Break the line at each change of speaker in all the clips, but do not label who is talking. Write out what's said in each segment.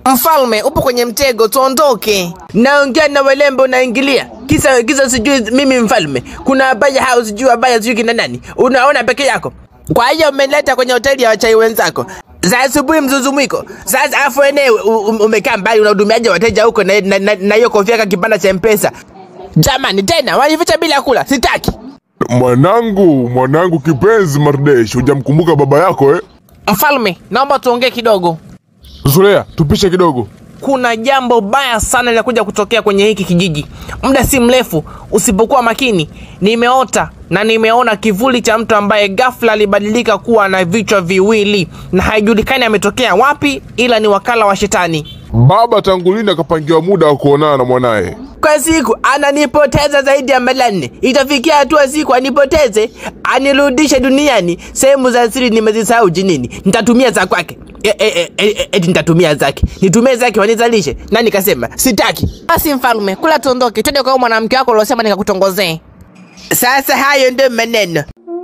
Mfalme, upo kwenye mtego, tuondoke. Naongea na walembo, unaingilia kisa kisa, sijui mimi mfalme, kuna abaya hao, sijui abaya, sijui kina nani, unaona peke yako. Kwa hiyo umeleta kwenye hoteli ya wachai wenzako za asubuhi mzuzumwiko. Sasa afu enyewe umekaa mbali, unahudumiaje wateja huko na na- na- na hiyo kofia ka kibanda cha mpesa? Jamani, tena wanificha bila kula, sitaki.
Mwanangu, mwanangu kipenzi Mardesh, hujamkumbuka baba yako eh?
Mfalme, naomba tuongee kidogo.
Zulea, tupishe kidogo.
kuna jambo baya sana linakuja kutokea kwenye hiki kijiji muda si mrefu usipokuwa makini nimeota na nimeona kivuli cha mtu ambaye ghafla alibadilika kuwa na vichwa viwili na haijulikani ametokea wapi ila ni wakala wa shetani
Baba tangu lini akapangiwa muda wa kuonana na mwanaye?
kwa siku ananipoteza zaidi ya mara nne itafikia hatua siku anipoteze anirudishe duniani sehemu za siri nimezisahau jinini nitatumia za kwake E- e- e- e- eti nitatumia zake nitumie zake wanizalishe na nikasema sitaki basi mfalme kula tuondoke twende kwa huyo mwanamke wako uliosema nikakutongozee sasa hayo ndio maneno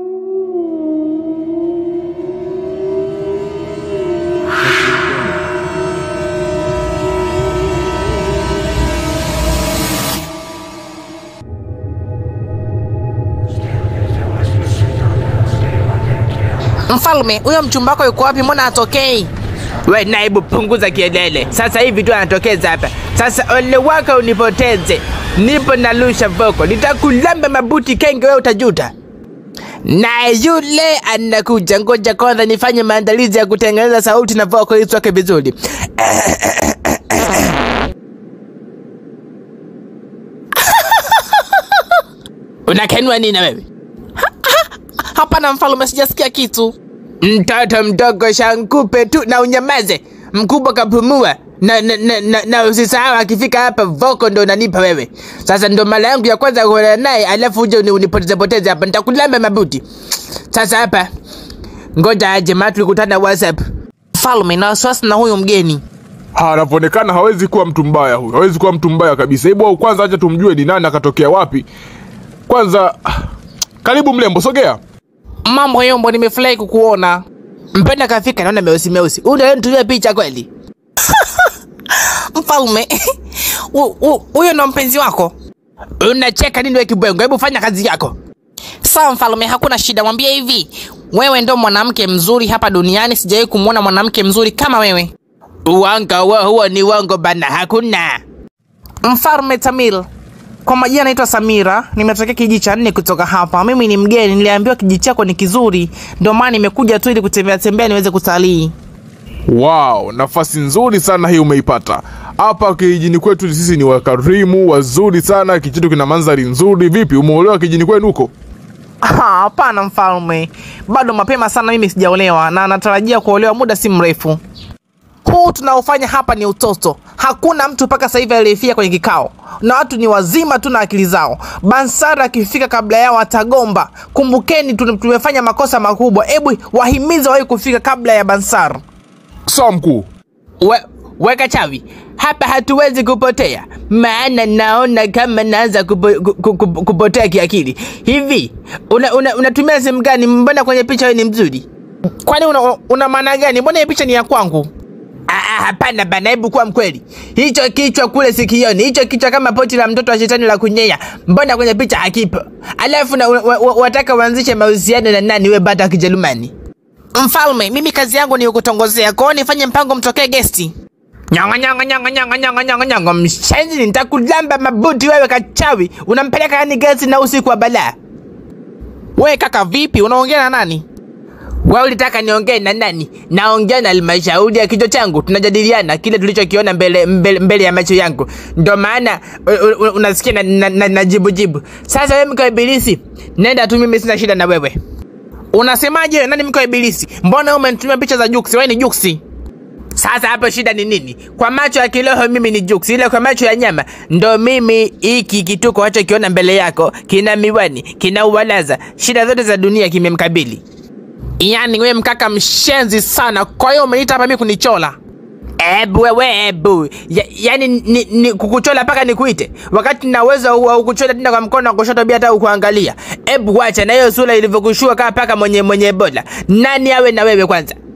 Mfalme, huyo mchumba wako yuko wapi? Mbona atokei? We naibu, punguza kielele. Sasa hivi tu anatokeza hapa. Sasa ole wako unipoteze, nipo na lusha voko, nitakulamba mabuti kenge, wewe utajuta. Na yule anakuja, ngoja kwanza nifanye maandalizi ya kutengeneza sauti na voko ili toke vizuri. Unakenua nini na wewe? Hapana mfalme, sijasikia kitu. Mtoto mdogo shankupe tu na unyamaze. Mkubwa kapumua na, na, na, na, na usisahau akifika hapa voko ndo unanipa wewe. Sasa ndo mara yangu ya kwanza kuona naye, alafu uje uni- unipoteze poteze hapa, nitakulamba mabuti. Sasa hapa ngoja aje, maana tulikutana WhatsApp. Mfalme, na wasiwasi na huyu mgeni.
Ha, anavyoonekana hawezi kuwa mtu mbaya huyu, hawezi kuwa mtu mbaya kabisa. Hebu au kwanza acha tumjue ni nani, akatokea wapi. Kwanza ah, karibu mlembo, sogea.
Mambo yombo, nimefurahi kukuona. Mpenda kafika, naona meusi meusi. Huyu ndio nitumia picha kweli? Mfalme, hu- hu- huyo ndo mpenzi wako? Unacheka nini we kibwengo? Hebu fanya kazi yako. Sawa mfalme, hakuna shida. Mwambie hivi, wewe ndo mwanamke mzuri hapa duniani, sijawahi kumwona mwanamke mzuri kama wewe. Uongo huo, huo ni uongo bana, hakuna. Mfalme Tamil, kwa majina naitwa Samira, nimetokea kijiji cha nne kutoka hapa. Mimi ni mgeni, niliambiwa kijiji chako ni kizuri, ndio maana nimekuja tu ili kutembea tembea niweze kutalii.
Wow, nafasi nzuri sana hii umeipata. Hapa kijijini kwetu sisi ni wakarimu, wazuri sana, kichitu kina mandhari nzuri. Vipi, umeolewa kijijini kwenu huko?
Ah, Hapana mfalme, bado mapema sana, mimi sijaolewa na natarajia kuolewa muda si mrefu. Huu tunaofanya hapa ni utoto. Hakuna mtu mpaka sasa hivi aliyefia kwenye kikao, na watu ni wazima tu na akili zao. Bansara akifika kabla yao atagomba. Kumbukeni, tu- tumefanya makosa makubwa. Hebu wahimize wahi kufika kabla ya Bansar.
Sawa mkuu.
We, weka chavi hapa, hatuwezi kupotea, maana naona kama naanza kupo, ku- ku- ku- kupotea kiakili. Hivi unatumia una, unatumia simu gani? Mbona kwenye picha wewe ni mzuri? Kwani una, una maana gani? Mbona hii picha ni ya kwangu? Ah, ah, hapana bana, hebu kuwa mkweli. Hicho kichwa kule sikioni, hicho kichwa kama poti la mtoto wa shetani la kunyea, mbona kwenye picha hakipo? Alafu na, wa, wa, wataka uanzishe mahusiano na nani? We bata wa Kijerumani. Mfalme, mimi kazi yangu ni kukutongozea, kwa hiyo nifanye mpango mtokee gesti. Nyongo nyongo nyongo nyongo nyongo nyongo nyongo, mshenzi, nitakulamba mabuti wewe kachawi. Unampeleka yani gesti na usiku wa balaa. We kaka, vipi? Unaongea na nani? Wewe ulitaka niongee na nani? Naongea na halmashauri ya kichwa changu, tunajadiliana kile tulichokiona mbele, mbele, mbele ya macho yangu, ndo maana u- u- unasikia na, na, na, na jibu jibu. Sasa wewe mko ibilisi, nenda tu, mimi sina shida na wewe. Unasemaje? Nani mko ibilisi? Mbona wewe umenitumia picha za Juksi? Wewe ni Juksi. Sasa hapo shida ni nini? Kwa macho ya kiroho mimi ni Juksi, ila kwa macho ya nyama ndo mimi. Hiki kituko wachokiona mbele yako kina miwani, kina uwalaza, shida zote za dunia kimemkabili. Yaani wewe mkaka mshenzi sana, kwa hiyo umeniita hapa mimi kunichola? Ebu wewe ebu, ya, yaani ni, ni kukuchola mpaka nikuite, wakati na uwezo wa kukuchola tena kwa mkono wa kushoto bila hata kuangalia. Ebu wacha na hiyo sura ilivyokushua kama paka mwenye mwenye bola. Nani awe na wewe kwanza?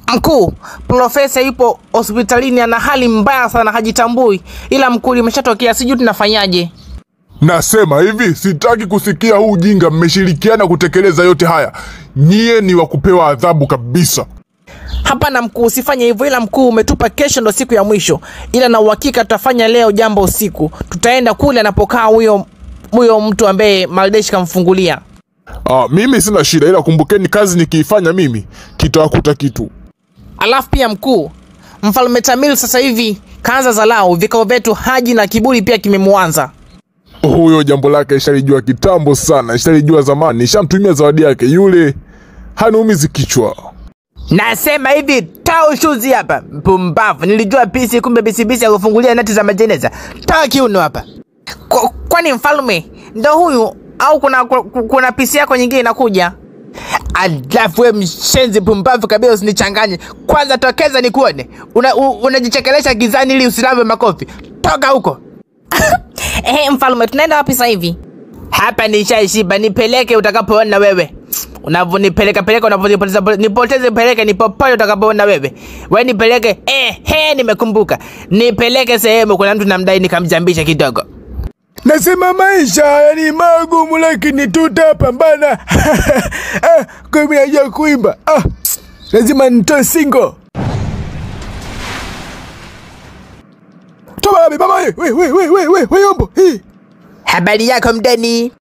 Mkuu, profesa yupo hospitalini, ana hali mbaya sana, hajitambui. Ila mkuu, limeshatokea, sijui tunafanyaje.
Nasema hivi, sitaki kusikia huu ujinga. Mmeshirikiana kutekeleza yote haya, nyie ni wa kupewa adhabu kabisa.
Hapana mkuu, usifanye hivyo. Ila mkuu, umetupa kesho ndo siku ya mwisho, ila na uhakika tutafanya leo jambo usiku. Tutaenda kule anapokaa huyo huyo mtu ambaye Maldeshi kamfungulia.
Ah, mimi sina shida, ila kumbukeni, kazi nikiifanya mimi kitawakuta kitu.
Alafu pia mkuu, mfalme Tamil sasa hivi kaanza zalau, vikao vyetu Haji na kiburi pia kimemwanza.
Huyo jambo lake ishalijua kitambo sana, ishalijua zamani, ishamtumia zawadi yake yule, hanuumizi kichwa.
Nasema hivi, toa ushuzi hapa. Mpumbavu, nilijua pisi, kumbe bisibisi ya kufungulia nati za majeneza. Toa kiuno hapa. Kwa- Kwani mfalme ndo huyu au kuna, kuna, kuna pisi yako nyingine inakuja? Alafu we mshenzi pumbavu kabisa, usinichanganye. Kwanza tokeza nikuone, unajichekelesha una unajichekelesha gizani ili usilave makofi. Toka huko.
Ehe, mfalme, tunaenda wapi sasa hivi?
Hapa nishaishiba, nipeleke utakapoona wewe. Unavyonipeleka peleka, unavyonipoteza nipoteze, peleke ni popote utakapoona wewe. We nipeleke, eh, he, nimekumbuka. Nipeleke sehemu kuna mtu namdai, nikamjambisha kidogo.
Nasema maisha haya ni magumu, lakini tutapambana. ah, kumi najua kuimba. Ah, lazima nitoe singo. Toba mama, we we we we we we yombo. Hii.
Habari yako mdeni?